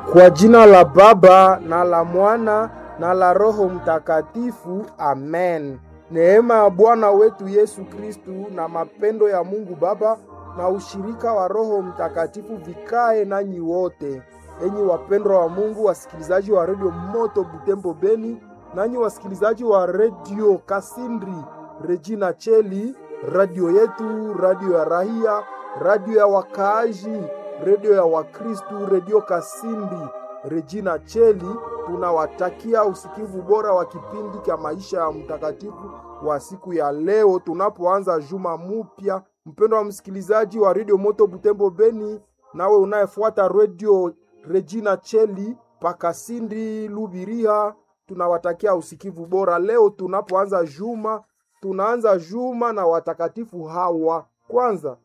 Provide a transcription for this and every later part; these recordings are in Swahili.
Kwa jina la Baba na la Mwana na la Roho Mtakatifu, amen. Neema ya Bwana wetu Yesu Kristu na mapendo ya Mungu Baba na ushirika wa Roho Mtakatifu vikae nanyi wote. Enyi wapendwa wa Mungu, wasikilizaji wa redio Moto Butembo Beni, nanyi wasikilizaji wa redio Kasindri Regina Cheli, radio yetu, radio ya rahia, radio ya wakaaji, redio ya Wakristu, redio Kasindi Regina Cheli. Tunawatakia usikivu bora wa kipindi cha maisha ya mtakatifu wa siku ya leo, tunapoanza juma mupya. Mpendo wa msikilizaji wa redio Moto Butembo Beni, nawe unayefuata redio Regina Cheli Pakasindi Lubiria, tunawatakia usikivu bora leo tunapoanza juma. Tunaanza juma na watakatifu hawa. Kwanza,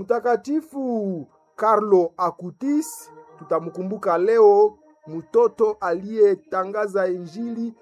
mtakatifu Carlo Acutis tutamkumbuka leo, mtoto aliyetangaza Injili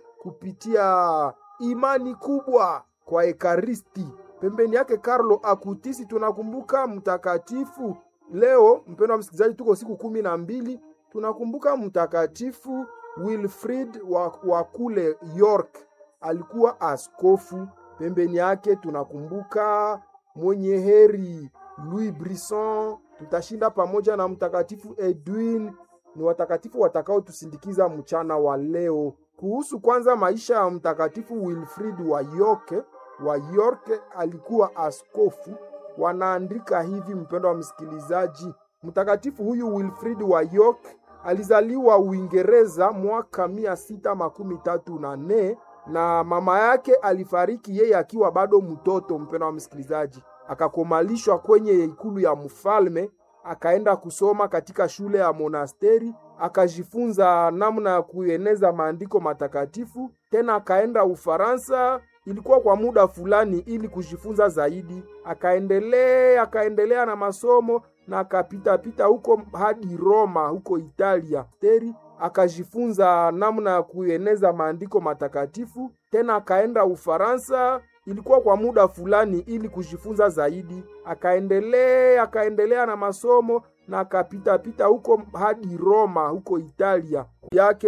kupitia imani kubwa kwa Ekaristi. Pembeni yake Carlo Acutis tunakumbuka mtakatifu leo. Mpendo wa msikilizaji, tuko siku kumi na mbili tunakumbuka mtakatifu Wilfrid wa, wa kule York, alikuwa askofu. Pembeni yake tunakumbuka mwenye heri Louis Brisson. Tutashinda pamoja na mtakatifu Edwin. Ni watakatifu watakaotusindikiza mchana wa leo. Kuhusu kwanza maisha ya mtakatifu Wilfrid wa York, wa York alikuwa askofu. Wanaandika hivi, mpendo wa msikilizaji, mtakatifu huyu Wilfrid wa York alizaliwa Uingereza mwaka mia sita makumi tatu na nne na mama yake alifariki yeye akiwa bado mtoto. Mpendo wa msikilizaji, akakomalishwa kwenye ikulu ya mfalme, akaenda kusoma katika shule ya monasteri, akajifunza namna ya kueneza maandiko matakatifu. Tena akaenda Ufaransa, ilikuwa kwa muda fulani, ili kujifunza zaidi. Akaendelea akaendelea na masomo na akapitapita huko hadi Roma, huko Italia teri akajifunza namna ya kueneza maandiko matakatifu. Tena akaenda Ufaransa, ilikuwa kwa muda fulani, ili kujifunza zaidi. Akaendelea akaendelea na masomo na akapitapita huko hadi Roma, huko Italia yake